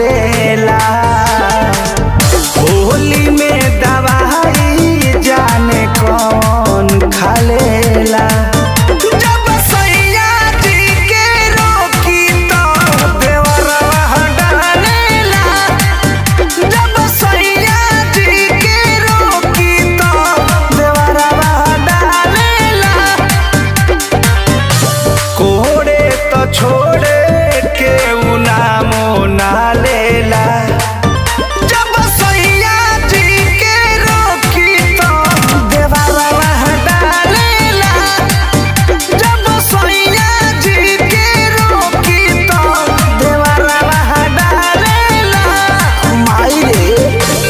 ढालेला होली में दवाई जाने कौन खालेला जब सैया जी के रोकी तो देवरवा डालेला जब सैया जी के रोकी तो देवरवा डालेला कोड़े तो छोड़े के उ नामो ना लेला जब सैया जी के रोकी तो देवरवा डालेला जब सैया जी के रोकी तो देवरवा डालेला माई रे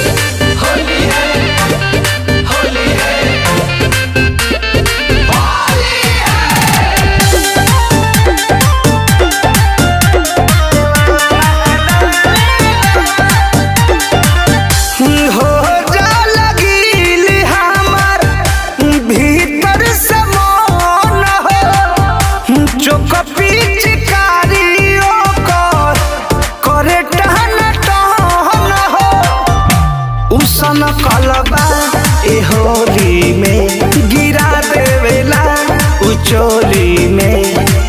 हो जा लगिल हमार भीतर से मन हो चोक पिचकारियों कर करे टहन टहन हो उसन कलबा ए होली में गिरा देवेला उचोली में